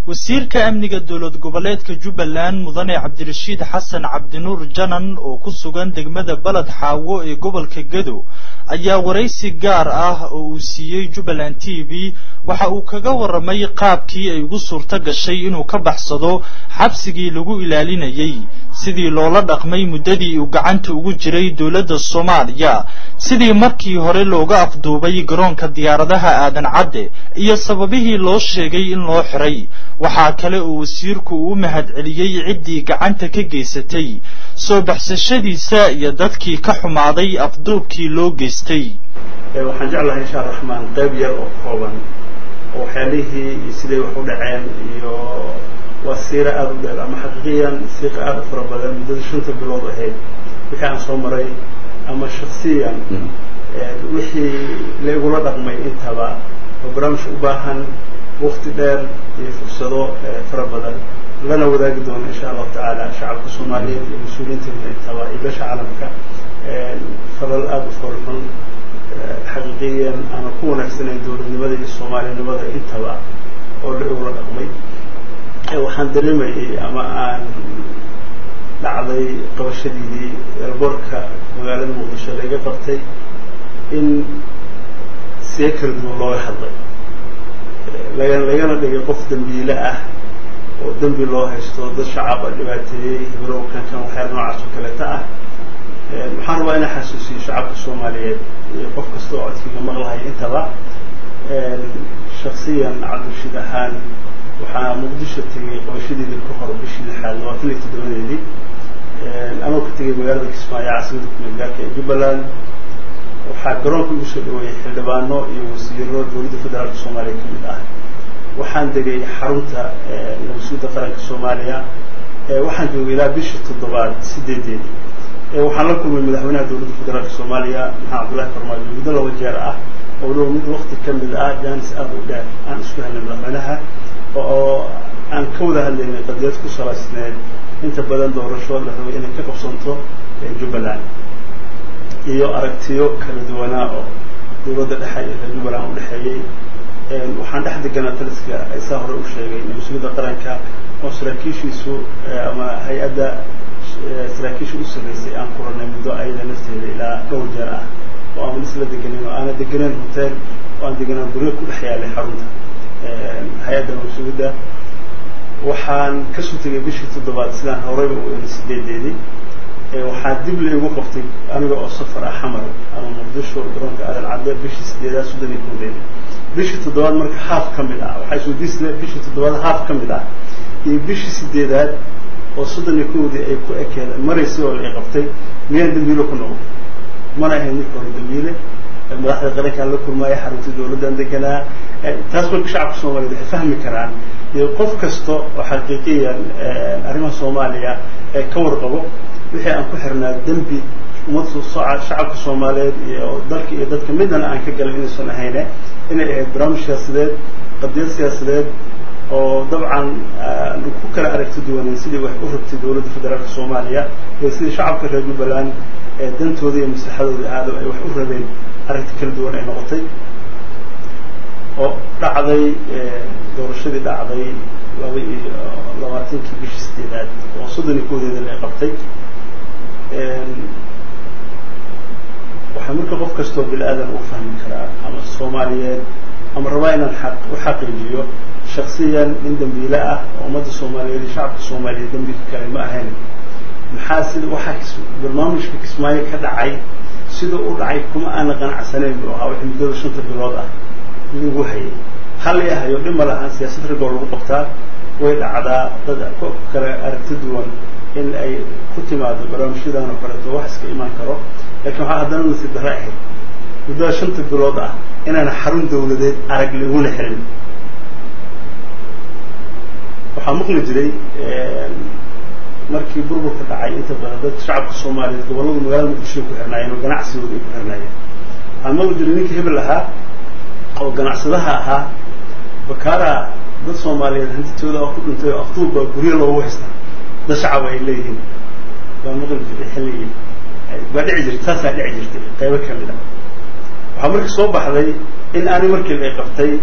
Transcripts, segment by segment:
wasiirka amniga dowlad goboleedka jubbaland mudane cabdirashiid xasan cabdinuur janan oo ku sugan degmada baled xaawo ee gobolka gedo ayaa waraysi gaar ah oo uu siiyey jubbaland t v waxa uu kaga warramay qaabkii ay ugu suurto gashay inuu ka baxsado xabsigii lagu ilaalinayay sidii loola dhaqmay muddadii uu gacanta ugu jiray dowladda soomaaliya sidii markii hore looga afduubay garoonka diyaaradaha aadan cadde iyo sababihii loo sheegay in loo xiray waxaa kale oo wasiirku uu u mahad celiyey ciddii gacanta ka geysatay soo baxsashadiisa iyo dadkii ka xumaaday afduubkii loo geystay waxaan jeclahay insha raxmaan qayb yar oo kooban oo waxyaalihii iyo siday wax u dhaceen iyo waa siiro aada u dheer ama xaqiiqiyan siiqa aada u fara badan muddada shanta bilood ahayd wixii aan soo maray ama shaksiyan wixii la igula dhaqmay intaba oo barnaamij u baahan wakti dheer iyo fursado fara badan lana wadaagi doono insha allahu tacaala shacabka soomaaliyeed iyo mas-uuliyiinteeda intaba iyo beesha caalamka falal aada u foolxun xaqiiqiyan ama ku wanaagsanayn dowladnimada iyo soomaalinimada intaba oo la igula dhaqmay waxaan dareemayay ama aan dhacday qabashadiidii eerboorka magaalada muqdisho laiga qabtay in see kala duwan looga hadlay laga lagana dhigay qof dambiile ah oo dembi loo haysto dad shacaba dhibaateeyey hibrowkan kan waxyaala noocaas oo kaleeta ah waxaan rabaa inaan xasuusiyo shacabka soomaaliyeed iyo qof kasta oo codkiiga maqlahay intaba shaksiyan cabdirashiid ahaan waxaa muqdisho tegay qabashadeedii ka hor bishii lixaad labaatan iyo toddobadeedii anoo ka tegay magaalada kismaayo caasimada kumeelgaarka ee jubbaland waxaa garoonka igu soo dhaweeyey xildhibaano iyo wasiiro dowladda federaalka soomaaliya ka mid ah waxaan degay xarunta nabasuudda qaranka soomaaliya waxaan joogay ilaa bishii toddobaad sideedeedii waxaan la kulmay madaxweynaha dowladda federaalka soomaaliya maxamed cabdullahi farmaajo muddo laba jeer ah oo dhow mid wakti ka mid ah jaanis aada u dheer aan isku helnay madaxweynaha oo aan ka wada hadlaynay qadiyad ku salaysneed inta badan doorasho la rabay inay ka qabsanto jubbaland iyo aragtiyo kala duwanaa oo dowladda dhexe iyo reer jubbaland u dhexeeyey waxaan dhex deganaa taliska saa hore u sheegay mas-uuliyadda qaranka oo saraakiishiisu ama hay-adda saraakiisha u sarreysay aan kuranay muddo ayada nafteeda ilaa dhowr jeer ah oo aan isla deganin oo aana deganeen hotel oo aan deganaan guryo ku dhex yaalay xarunta hay-adda mas-uuliyadda waxaan kasoo tegay bishii toddobaad sidaan horeyba u eri sideedeedii waxaa dib laigu qabtay aniga oo safar ah xamar ama muqdisho garoonka aadan cadde bishii sideedaad soddon iyo koodeedii bishii toddobaad marka haaf ka mid ah waxaa isweydiisle bishii toddobaad haaf ka mid ah iyo bishii sideedaad oo soddon iyo kowdii ay ku ekeed maraysay oo la i qabtay miyaan dambiilo ku noqday mana ahayn marka hore dambiile madaxda qarankaan la kulmaaya xarunta dowladdan deganaa taas marka shacabka soomaliyeed waxay fahmi karaan iyo qof kasta oo xaqiiqiyan arrimaha soomaaliya ee ka warqabo wixii aan ku xirnaa dembi ummadda shacabka soomaaliyeed iyo dalka iyo dadka midnana aan ka galin inaysan ahayne inay ahayd barnaamij siyaasadeed qadiyad siyaasadeed oo dabcan ku kala aragti duwanay sidii wax u rabtay dowladda federaalka soomaaliya iyo sidii shacabka reer jubbaland ee dantooda iyo maslaxadooda aado ay wax u rabeen arrinta kala duwan ay noqotay oo dhacday doorashadii dhacday laba iyo labaatankii bishii sideedaad oo soddon iyo koodeeda la qabtay waxaa marka qof kastoo bil aadan u fahmi karaa ama soomaaliyeed ama rabaa inaan aq u xaqiijiyo shaksiyan nin dambiile ah oo ummadda soomaaliyeed iyo shacabka soomaaliyeed dambiga kale ma ahayn maxaa sida waxaa barnaamijka kismaayo ka dhacay sida u dhacay kuma aana qanacsanayn buu ahaa wixii muddada shanta bilood ah lagu hayay hal i ahayo dhib ma lahaan siyaasad ragoo lagu qabtaa way dhacdaa dad kale aragti duwan in ay ku timaado barnaamijyadan oo kaleeto wax iska imaan karo lakiin waxaa haddana nasiib darre ahayd muddada shanta bilood ah inaana xarun dawladeed arag laguna xirin waxaa maqli jiray markii burburka dhacay inta badan dadka shacabka soomaaliyeed gobollada magaalada muqdishoy ku xirnaayeen oo ganacsigooda ay ku xirnaayeen waxaa maqli jiray ninka hebel ahaa oo ganacsadaha ahaa bakaara dad soomaaliyeed hantitooda oo ku dhintay oo aftuub baa guryo loogu haystaa dad shacaba ay leeyihiin baa maqli jiray xilligii baa dhici jirtay taasaa dhici jirtay qaybo ka mid a waxaa marka soo baxday in aani markii la qabtay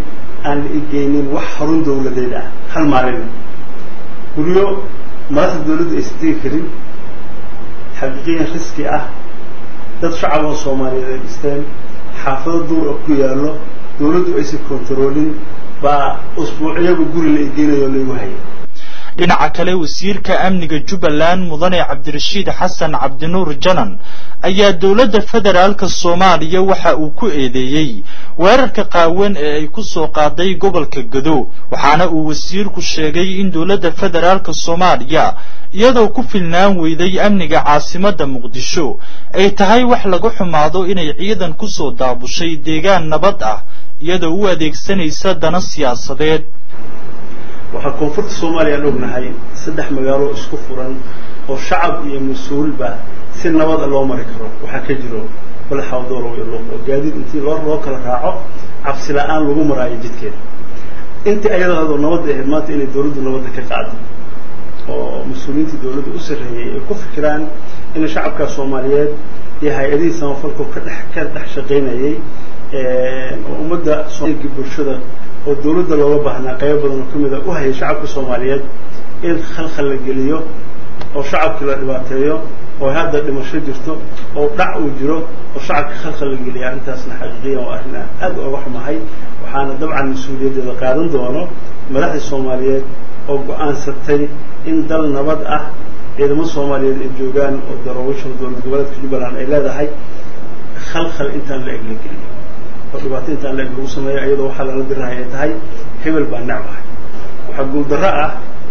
aan la igeynin wax xarun dawladeed ah hal maalin guryo madaxda dawladdu aysan tegi karin xaqiiqiyan riski ah dad shacab oo soomaaliyeed ay dhisteen xaafado duur oo ku yaallo dawladdu aysan kontaroolin baa usbuuciyaba guri la igeynayo laygu hayay dhinaca kale wasiirka amniga jubbaland mudane cabdirashiid xasan cabdinuur janan ayaa dowladda federaalka soomaaliya waxa uu ku eedeeyey weerarka qaawan ee ay ku soo qaaday gobolka gado waxaana uu wasiirku sheegay in dowladda federaalka soomaaliya iyadoo ku filnaan weyday amniga caasimadda muqdisho ay tahay wax laga xumaado inay ciidan kusoo daabushay deegaan nabad ah iyadoo u adeegsanaysa dana siyaasadeed waxaa koonfurta soomaaliya aan ognahay saddex magaalo isku furan oo shacab iyo mas-uulba si nabada loo mari karo waxaa ka jiro balaxawdoolow iyo luuq oo gaadiid intii loo loo kala raaco cabsi la-aan lagu maraayo jidkeeda intii ayadaado nabadda ahayd maanta inay dawladdu nabadda ka qaado oo mas-uuliyiintii dawladda u sarreeyey ay ku fikiraan in shacabka soomaaliyeed iyo hay-adihii samafalku ka dhex ka dhex shaqaynayay oo ummadda soomaaligi bulshada oo dawladda looga baahnaa qaybo badan oo kamid a u hayay shacabka soomaaliyeed in khalkhal la geliyo oo shacabkii la dhibaateeyo oo hadda dhimasho jirto oo dhac uu jiro oo shacabka khalkhal la geliya arrintaasna xaqiiqiyan waa arrin aad uga xumahay waxaana dabcan mas-uuliyaddeeda qaadan doono madaxdii soomaaliyeed oo go-aansatay in dal nabad ah ciidamo soomaaliyeed ay joogaan oo daroowisha dowlad goboleedka jubbaland ay leedahay khalkhal intaan la eg la geliyo oo dhibaato intaan la eg lagu sameeyo iyadoo waxaa lala dirahay ay tahay hebel baa necbahay waxaa guuldarro ah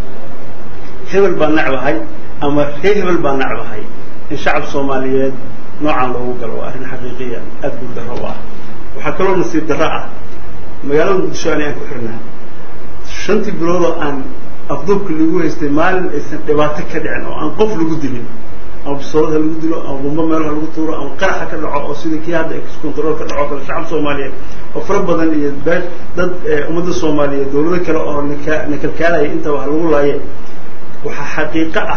hebel baa necbahay ama ree hebel baa necbahay in shacab soomaaliyeed noocaan loogu galo waa arrin xaqiiqiya aada guuldarro u ah waxaa kaloo nasiib darro ah magaalada muqdisho ani aan ku xirnaa shantii biloodoo aan afduubka lagu haystay maalin aysan dhibaato ka dhicin oo aan qof lagu dilin ama bisoolada lagu dilo ama bumbo meelaha lagu tuuro ama qaraxa ka dhaco oo sidii kii hadda excontrol ka dhaco kale shacab soomaaliyeed oo fara badan iyo bee dad ummadda soomaaliyeed dawlado kale oo nika nakalkaalaya inta wax lagu laaye waxaa xaqiiqo ah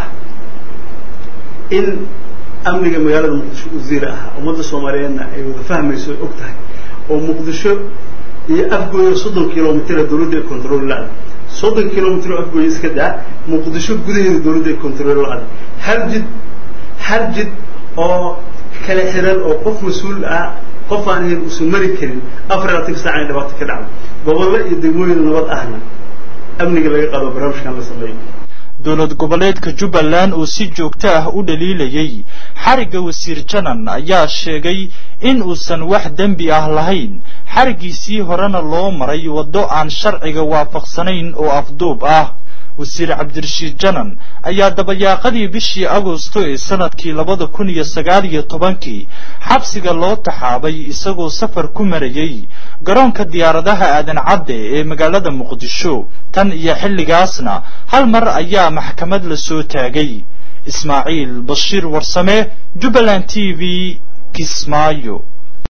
in amniga magaalada muqdisho wasiira ahaa ummadda soomaaliyeedna ay wada fahmayso ay og tahay oo muqdisho iyo afgooyo soddon kilomitr dawladda ay control la-da soddon kilomitr oo afgooyo iska daa muqdisho gudaheeda dawladda ay control la-da hal jid hal jid oo kala xiran oo qof mas-uul ah qof aan ahayn uusan mari karin afar iyo labatanka saac inay dhibaato ka dhacdo gobollo iyo degmooyin nabad ahna amniga laga qaado barnaamijkan la sameeyo dowlad goboleedka jubbaland oo si joogto ah u dhaliilayay xarigga wasiir janan ayaa sheegay in uusan wax dembi ah lahayn xariggiisii horena loo maray waddo aan sharciga waafaqsanayn oo afduub ah wasiir cabdirashiid janan ayaa dabayaaqadii bishii agosto ee sanadkii labada kun iyo sagaal iyo tobankii xabsiga loo taxaabay isagoo safar ku marayay garoonka diyaaradaha aadan cadde ee magaalada muqdisho tan iyo xilligaasna hal mar ayaa maxkamad la soo taagay ismaaciil bashiir warsame jubbaland t v kismaayo